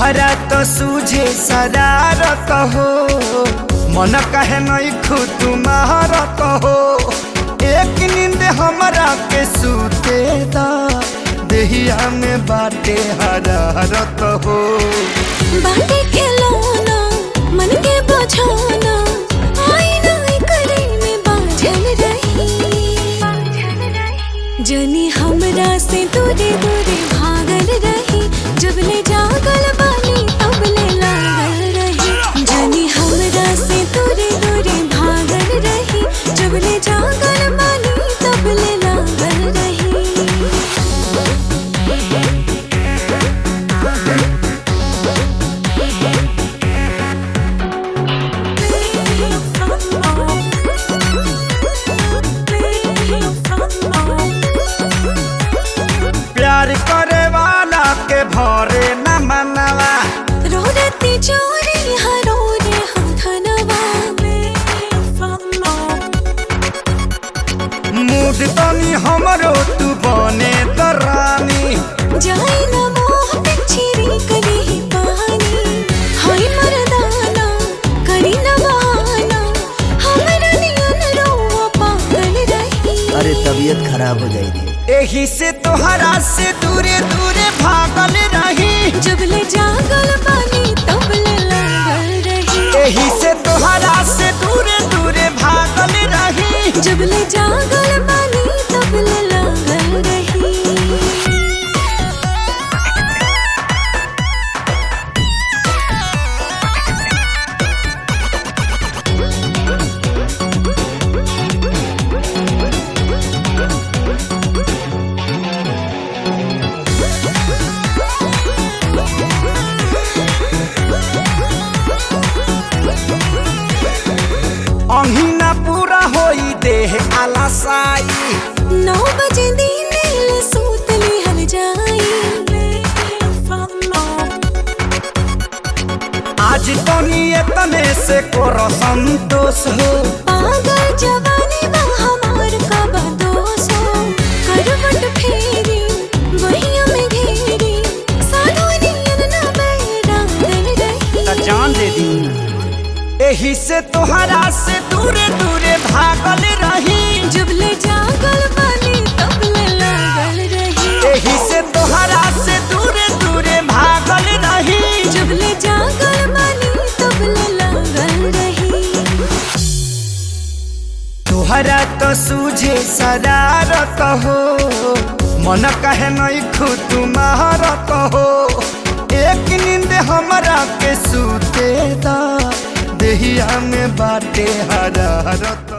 तुहरा तो सूझे शरारत हो मन कहे नहीं खू तुम्हारत हो एक नींद हमरा के सूते दा देहिया में बाटे हरारत हो बाटे के लौना मन के बझाना आईना करे में बाझल रही जनी हमरा से दूरे दूरे भागल रही जब ले जागल बानी तब ले लागल रही जनी हमरा से दूरे दूरे भागल रही जब ले जागल बानी तब ले लागल रही प्यार करे वाला के भरे न मनवा रोरती चोरी हरो रे हम धनवा मूड तनी हमरो तू बने त रानी जाई न मोह पिछरी कली ही पानी हाय मरदाना करी न बहाना हमरा नियन रोवा पागल रही अरे तबीयत खराब हो जाएगी एही से तोहरा से दूरे दूरे भागल रही जब ले जागल बानी तब ले लागल रही एही से तोहरा से दूरे दूरे भागल रही जब ले जागल बानी तब ले लागल रही अहिना पूरा होई देह आलसाई नौ बजे दिन ले सूत लिहल जाई आज तनी एतने से करो संतोष हो पागल जवानी बा हमार का बदोस हो करवट फेरी वहिया में घेरी साधु नियन न बैरा दिल रही त जान दे दी एही से तोहरा से दूरे दूरे भागल रही जब ले जागल बानी तब ले लागल रही एही से तोहरा से दूरे दूरे भागल रही जब ले जागल बानी तब ले लागल रही तोहरा तो सूझे शरारत हो मन कहे नहीं खू तुम्हारत हो एक नींद हमरा के सूते दा देहिया में बाटे हरारत